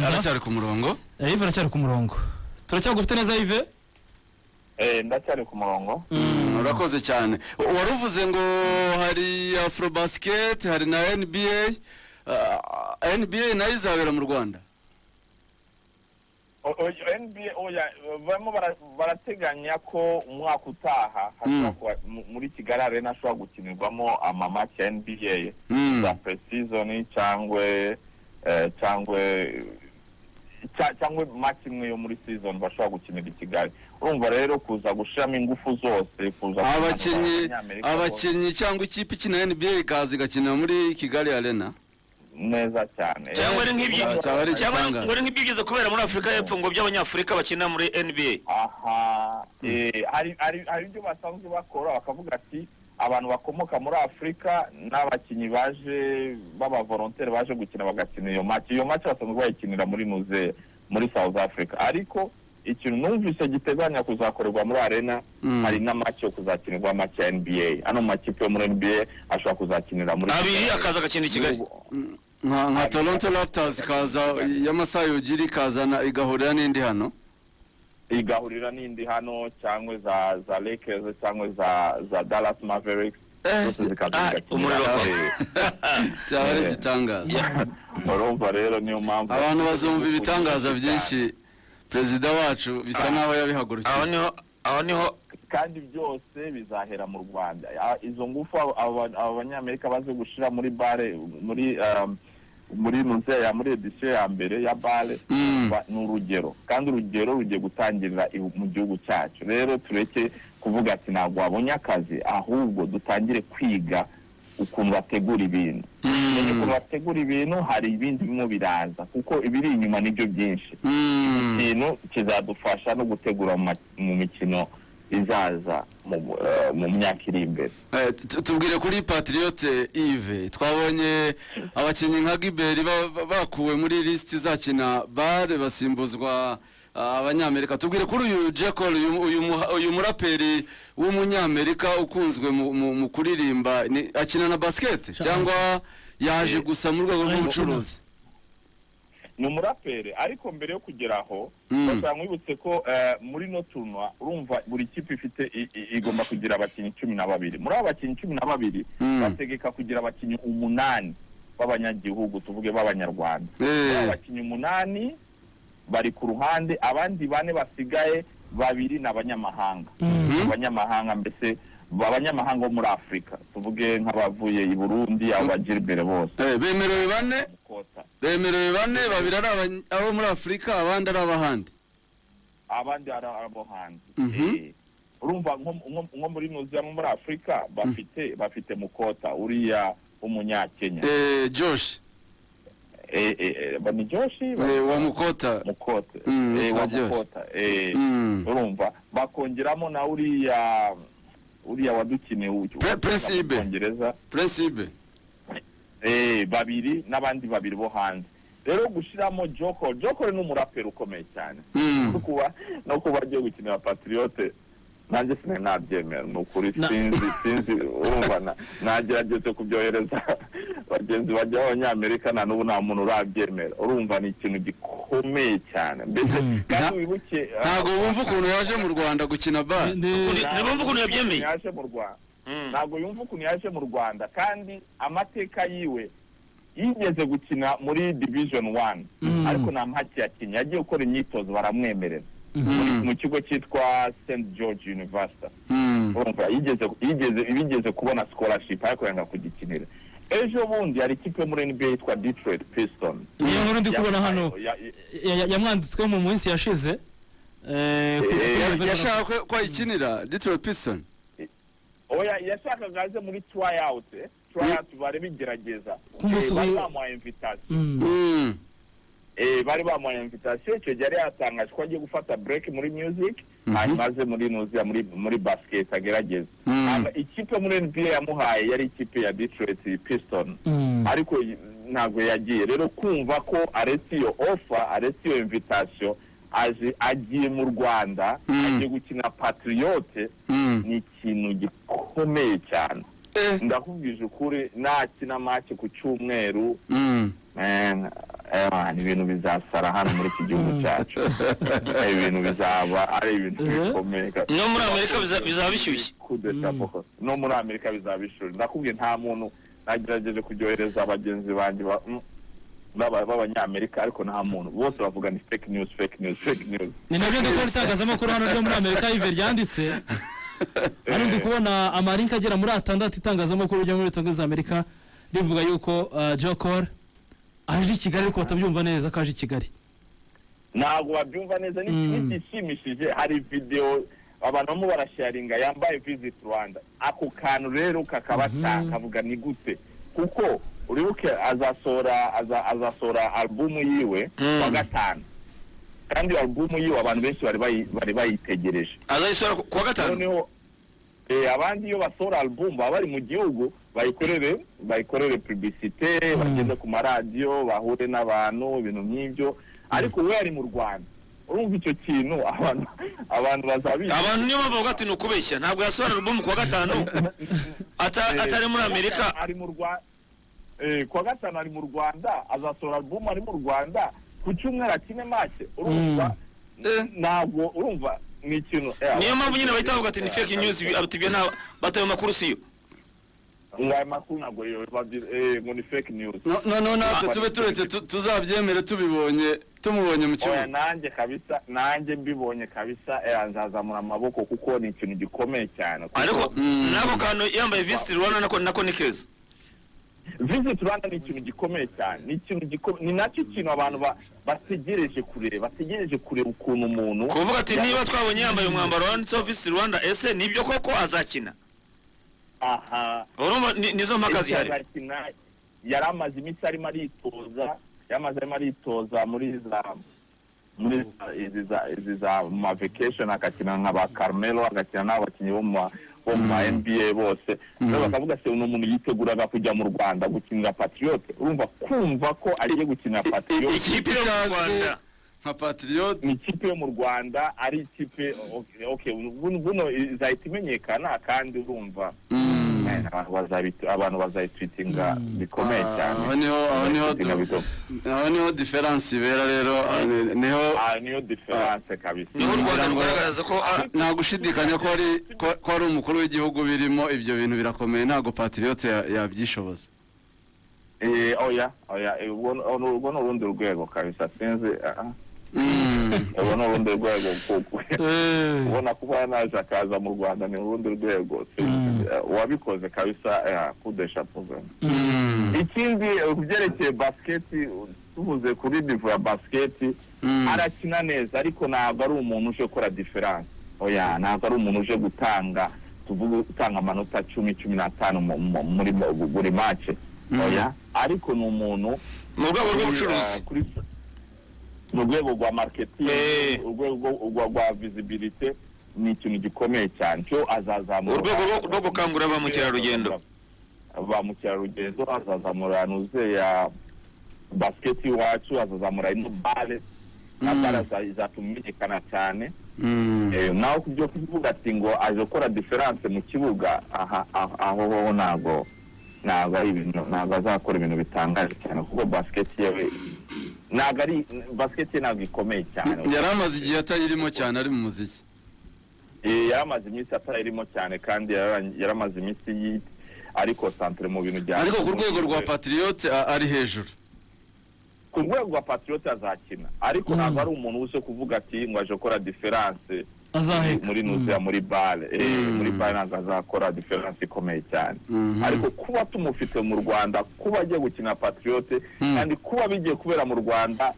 aracyari ku murongo Eh, Yves aracyari ku murongo turacyagufite neza Yves Eh, ndacyari ku murongo urakoze cyane wari uvuze ngo hari afrobasket hari na nba Ah, nba nayo izabera mu rwanda O- o- NBA oya barimo bara- barateganya ko umwaka utaha hashobora Mm. kuba- mu- muri kigali arena ashobora gukinirwamo amamaki ya nba Mm. za presizoni cyangwa eh, cyangwa cya- cyangwa maki imwe yo muri season bashobora gukinira i kigali urumva rero kuza gushyiramo ingufu zose kuza abakinnyi kuzana abanyamerika abakinnyi cyangwa ikipe ikina nba ikaza igakinira muri kigali arena bose, neza cyane Ah, cyaba cyangwa ari ari nk'ibyo cyangwa igitangaza. ngo ari nk'ibyo byiza kubera muri afurika y'epfo ngo by'abanyafurika bakina muri nba aha eh, hari hari hari ibyo basanzwe bakora bakavuga ati abantu bakomoka muri afurika n'abakinnyi baje b'abavolontere baje gukina bagakina iyo maki iyo maki basanzwe bayikinira muri muze muri south africa ariko ikintu numvise giteganya kuzakorerwa muri arena Mm. hari n'amaki yo kuzakinirwa amaki ya nba ano makipe yo muri nba ashobora kuzakinira muri abiri akaza agakina i kigali nka nka toronto raptors ikaza y'amasayogira ikazana igahurira n'indi hano igahurira n'indi hano cyangwa za za lakers cyangwa za za dallas mavericks Eh, zose zikaza ah, zigakinira. umuriro wawe. cyaba ari Yeah. igitangaza urumva rero niyo mpamvu abantu bazumva ibitangaza byinshi perezida wacu bisa nk'aho aho yabihagurukiye niho aho niho kandi byose bizahera mu rwanda Ah, izo ngufu aba- aba- aba banyamerika baze gushyira muri bare muri um, muri muzeya ya muri edisiyo ya mbere ya bare Mm. ba- ni urugero kandi urugero rugiye gutangirira i- mu gihugu cyacu rero tureke kuvuga ati ntabwo wabonye akazi ahubwo dutangire kwiga ukuntu bategura ibintu Tumenye ukuntu bategura ibintu hari ibindi birimo biraza kuko ibiri inyuma nibyo byinshi Mm. ikintu kizadufasha no gutegura mu ma- mu mikino izaza mu eh, mu myaka iri imbere Eh, tu- tubwire kuri patriote ive twabonye abakinnyi nka giberi ba- ba- bakuwe muri lisiti izakina bare basimbuzwa ah, abanyamerika tubwire kuri uyu jekol uyu- uyu muha- uyu muraperi w'umunyamerika ukunzwe mu- mu mu kuririmba ni- akina na basiketi cyangwa yaje gusa mu rwego rw'ubucuruzi ni umuraperi ariko mbere yo kugera aho Mm. bashobora mwibutse ko eh, muri no turunwa urumva buri kipe ifite i- i- igomba kugira abakinnyi cumi na babiri muri abo bakinnyi cumi na babiri Mm. bategeka kugira abakinnyi umunani b'abanyagihugu tuvuge b'abanyarwanda Eh, abakinnyi umunani bari ku ruhande abandi bane basigaye babiri ni abanyamahanga abanyamahanga mbese ba- abanyamahanga bo muri afurika tuvuge nk'abavuye i burundi aba gilbert bose eh, bemerewe bane kota bemerewe bane babiri ari abany- abo muri afurika abandi ari ab'ahandi abandi ari abo hanze Mhm. Eh, urumva nko- nko nko muri nuziya nko muri afurika bafite bafite mukota uriya w'umunyakenya Eh, josh Eh, eh, eh, ba- ni joshi eh, wa mukota mukote Mm, Eh, witwa wa Josh. mukota Eh, Mm. urumva bakongeramo na uriya uriya wadukeneye uyu- Pre- Prince mu Ibe. Bwongereza. prinsibe eh, babiri n'abandi babiri bo hanze rero gushyiramo joko joko ni umuraperi ukomeye cyane Mm. no kuba no kuba agiye gukinira patriote nanjye sinari nabyemera ni ukuri Na- sinzi sinzi urumva na- nagerageze kubyohereza bagenzi bajya b'abanyamerika nta n'ubu nta muntu urabyemera urumva ni ikintu gikomeye cyane mbese kandi Na- wibuke ah, ntabwo wumva ukuntu yaje mu rwanda gukina bare Ndi- Ni- ntibumva ukuntu yabyemeye. yaje mu Rwanda Mm. ntabwo yumva ukuntu yaje mu Rwanda kandi amateka yiwe yigeze gukina muri division one Mm. ariko nta mpaki yakinnye yagiye gukora imyitozo baramwemerera Mm. mu kigo cyitwa St George University Mm. urumva yigeze yigeze bigeze kubona scholarship ariko yanga kugikinira ejo bundi hari ikipe yo muri NBA yitwa Detroit Pistons niyo nkuru ndi kubona hano Ya- ya- ya- ya- yamwanditsweho mu minsi yashize Eh, ku- Eh, ku- ku- yashaka ko- ko ayikinira detroit pison oya yashakaga aze muri tryout eh, tryout bari bigerageza Kumusubira- Eh, bari bamuhaye invitation Mm. Eh, bari bamuhaye invitation icyo gihe yari yatangaje ko agiye gufata break muri music hanyuma aze muri nuziya muri muri basket agerageze Mhm. Hama ikipe muri nba yamuhaye yari ikipe ya detroit piston Mm. ariko y- ntabwo yagiye rero kumva ko aretse iyo offer aretse iyo invitation aje agiye mu rwanda Mhm. agiye gukina patriote ni ikintu gikomeye cyane ndakubwije ukuri nakina make ku cyumweru Eh, eh, ni ibintu bizasara hano muri iki gihugu cyacu Eh, ibintu bizaba ari ibintu Mhm. bikomeye ka- no muri amerika biza- bizaba bishyushye Coup d'État, koko. no muri amerika bizaba ishuri ndakubwiye nta muntu nagerageje kuryohereza bagenzi banjye ba- mm, b'aba- b'abanyamerika ariko nta muntu bose bavuga ni fake news fake news fake news ni nabyo ndi kubona itangazamakuru hano ryo muri amerika ive ryanditse hano ndi kubona amarinki agera muri atandatu itangazamakuru ryo muri leta amerika rivuga yuko uh, joe cole aje i kigali ariko batabyumva neza ko aje i kigali ntabwo babyumva neza ni Mm. igishimishije hari videwo abantu bamwe barasharinga yambaye visit rwanda ako kantu rero kakabata kavuga ni gute kuko uribuke azasohora aza- azasohora alubumu yiwe Mm. wa gatanu kandi iyo alubumu yiwe abantu benshi bari bayi- bari bayitegereje azayisora ku wa gatanu noneho eh, abandi iyo basohora alubumu baba bari mu gihugu bayikorere bayikorere publicite bagende ku maradiyo bahure n'abantu ibintu nk'ibyo ariko we ari mu rwanda urumva icyo kintu abantu abantu bazabizi abantu niyo mpamvu bavuga ati ni ukubeshya ntabwo yasohora alubumu ku wa gatanu Ata- atari muri amerika ari mu Rwa- eh, kuwa gatanu ari mu rwanda azasohora alubumu ari mu rwanda ku cyumweru akine make urumva ntabwo urumva ni ikintu eh, niyo mpamvu nyine bahita abantu- bavuga ati ni fake news ibi- ati ibyo nta bataye amakuru siyo ngo ayo makuru ntabwo babyita ngo ni fake news No- noneho natwe tube turetse tu- tuzabyemere tubibonye tumubonye mu oya kibuga nanjye kabisa nanjye mbibonye kabisa eh, nzazamura amaboko kuko ni ikintu gikomeye cyane Kuko ariko Mm. nako kantu yambaye visit rwanda nako nako ni keza visit rwanda ni ikintu gikomeye cyane ni ikintu gikomeye ni nacyo kintu abantu ba- bategereje kureba bategereje kureba ukuntu umuntu kuvuga ati niba twabonye yambaye umwambaro wanditseho visit rwanda ese nibyo koko azakina aha urumva ni- nizo mpaka ese zihari azakina yari amaze iminsi arimo aritoza yari amaze arimo aritoza muri za muri za- izi za izi za mu ma vacation agakina nka ba Carmelo agakina n'abakinnyi bo mu ma- bo mu ma NBA bose rero bakavuga se uno muntu yiteguraga kujya mu Rwanda gukinira Patriot urumva kumva ko agiye gukinira Patriot ikipe yo mu Itazwi. rwanda nka patriote ni ikipe yo mu rwanda ari ikipe okay, okay, buno- buno izahita imenyekana kandi urumva Eh, abantu bazabit- abantu bazayitwitinga bikomeye cyane aho niho aho niho du- Bazayitwitinga bikomeye. aho niho diferanse ibera rero aho ni- niho Ah, niyo diferanse kabisa niho u rwanda Ngira ngo- rugaragaza ko a- nta gushidikanya ko ari ko- ko ari umukuru w'igihugu birimo ibyo bintu birakomeye ntabwo patriote ya- yabyishoboza Eh, oya oya eh, ubwo ni- ubwo ni urundi rwego kabisa sinzi ah, ah. Mm. ubwo ni urundi rwego kuko Eh, ubona kuba naje akaza mu rwanda ni urundi rwego sinzi Eh, uwabikoze kabisa eh, kudesha pogana Mm. ikindi eh, ku byerekeye basiketi tuvuze kuri nivo ya basiketi Mm. arakina neza ariko ntabwo ari umuntu uje gukora diferanse oya ntabwo ari umuntu uje gutanga tuvuge utanga amanota cumi cumi n'atanu mu- mu- muri bu- buri mace oya ariko ni umuntu mu rwego kuri, rw'ubucuruzi ah, kuri- mu rwego rwa marketing Eh. urwego rwa- rwa visibility ni ikintu gikomeye cyane cyo azazamura urwego rwo- rwo gukangurira ba mukerarugendo ba mukerarugendo azazamura nuze ya basiketi iwacu azazamura ino bare na Mm. bare aza- izatumenyekana cyane Mm. Eh, naho ku byo kuvuga ati ngo aje gukora diferanse mu kibuga aha- aha- aho hoho ntabwo ntabwo ari ibintu ntabwo azakora ibintu bitangaje cyane kuko basiketi yewe ntabwo ari basiketi ye ntabwo ikomeye cyane yari amaze igihe atayirimo cyane ari mu muziki Eh, yari amaze iminsi atayirimo cyane kandi yararang- yari amaze iminsi yi- ariko santere mu bintu bya ariko ku rwego rwa patriote a- ari hejuru ku rwego rwa patriote azakina ariko Mm. ntabwo ari umuntu uje kuvuga ati ngo aje gukora diferanse azaheka muri nuziya muri bare Eh, muri bare ntabwo azakora diferanse ikomeye cyane Mhm. ariko kuba tumufite mu rwanda kuba agiye gukina patriote Mm. kandi kuba bigiye kubera mu rwanda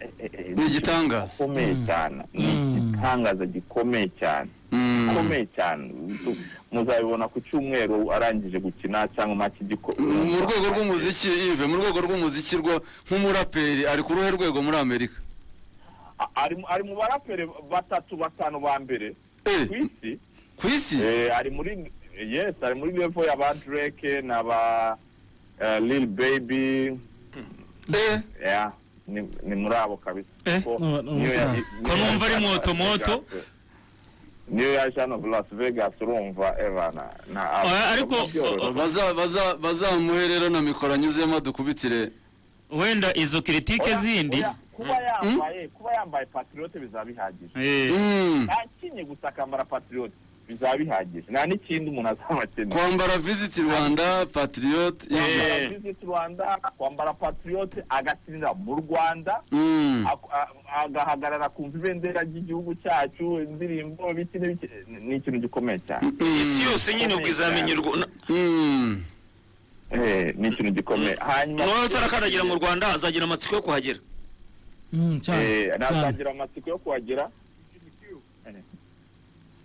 eh, eh, eh, Ni igitangaza. gikomeye cyane ni Mm. igitangaza gikomeye cyane Mm. gikomeye cyane Tu- muzabibona ku cyumweru arangije gukina cyangwa make mu rwego rw'umuziki ive mu rwego rw'umuziki rwo nk'umuraperi ari ku ruhe rwego muri amerika A- ari mu- ari mu baraperi batatu batanu ba mbere Eh, ku isi ku isi Eh, ari muri yes ari muri level ya ba Drake na ba eh, Lil Baby Eh, yeah ni, ni muri abo kabisa Eh, Ko- no, no, niyo no, ya- no. niyo Ko numva ari yaje hano mwotomoto. Las Vegas. niyo yaje hano Las Vegas urumva evana na Oya, ariko- byoroshye. baza- baza- bazamuhe rero na mikoro anyuzemo dukubitire wenda izo kiritike Oya, zindi oya, kuba yambaye kuba yambaye patriote bizaba bihagije Eh, Mm. ntakinye gusa akambara patriote bizaba bihagije nta n'ikindi umuntu azaba akeneye kwambara visit rwanda patriote kwambara Eh. visit rwanda kwambara patriote agatsinda mu rwanda Mm. ak- a- agahagarara kumva ibendera ry'igihugu cyacu indirimbo biki n'ibiki ni ikintu gikomeye cyane isi yose nyine ubwo izamenyerwa na- Mm. Eh, ni ikintu gikomeye hanyuma n'uwaba utarakandagira mu rwanda azagira amatsiko yo kuhagera Mm, cyane Eh, cyane nazagira amatsiko yo kuhagera Eh.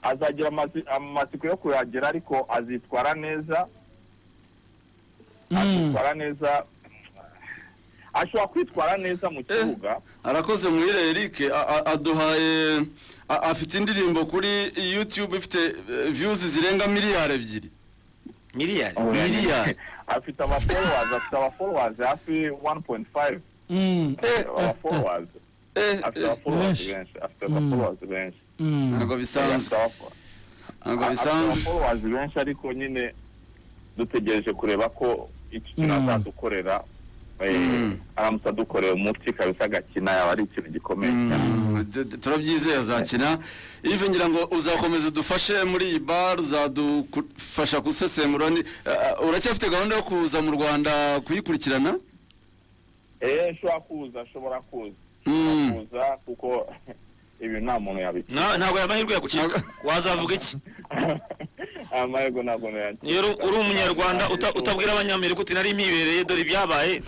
azagira amazi- amatsiko yo kuhagera ariko azitwara neza Mm, azitwara neza ashobora kwitwara neza mu kibuga arakoze muhire eric A- a- aduhaye a- afite indirimbo kuri youtube ifite eh, views zirenga miliyari ebyiri miliyari miliyari afite abafollowers afite abafollowers hafi 1.5 mm, Eh, abafollowers eh, afite eh, abafollowers Benshi. benshi afite abafollowers benshi mm. ntabwo bisanzwe Afite abafo- ntabwo afite bisanzwe abafollowers benshi ariko nyine dutegereje kureba ko iki kintu Mm. azadukorera eh, Mm. aramutse adukoreye umuti kabisa agakina yaba ari ikintu gikomeye cyane Mm, tu- tu- turabyizeye azakina ive ngira ngo uzakomeza udufashe muri iyi bar uzadufasha gusesengura ni- eh, uracyafite gahunda yo kuza mu rwanda kuyikurikirana eee ashobora kuza ashobora kuza Mm. ashobora kuza kuko ibi nta muntu yabikora Na- ntabwo aya mahirwe yagucika wazavuga iki amahirwe ntabwo nayakira iyo uri- uri umunyarwanda uta- utabwira abanyamerika uti nari mpibereye dore ibyabaye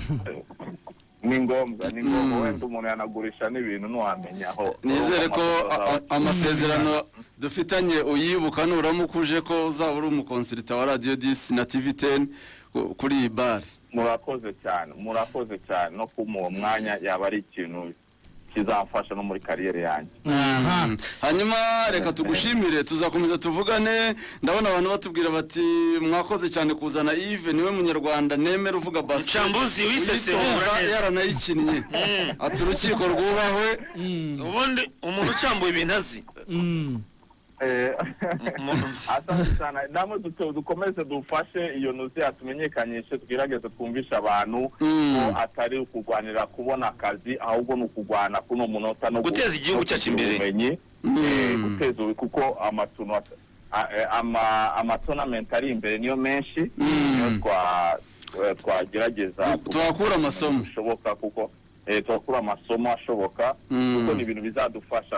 ni ngombwa ni ngombwa wenda umuntu yanagurisha n'ibintu ntiwamenya aho nizere ko aho a- a- amasezerano dufitanye uyibuka nuramukuje ko uzaba uri umukonserita wa radiyo disi na tivi teni ku- kuri iyi bare murakoze cyane murakoze cyane no kumuha mwanya yaba ari ikintu kizamfasha no muri kariyeri yanjye aha hanyuma reka tugushimire tuzakomeza tuvugane ndabona abantu batubwira bati mwakoze cyane kuzana ive niwe munyarwanda nemera uvuga basiketi nshambuzi wisesengura yitoza neza yaranayikinnye ati urukiko rwubahwe Mm, ubundi umuntu ucambuye ibintu azi mm. Umuntu- asante cyane namwe duto- dukomeze dufashe iyo nuziya tumenyekanishe twigerageze twumvishe abantu Mm. ko atari ukurwanira kubona akazi ahubwo ni ukurwana kuno munota no gu- Guteza igihugu no cyacu kugira imbere. ubumenyi, eh, Mm. guteza ubu- kuko amatono amatonamenti ari imbere niyo menshi niyo twa- eh, twagerageza Tu- tuhakura amasomo. bishoboka kuko eh, tuhakura amasomo ashoboka Mm. kuko ni ibintu bizadufasha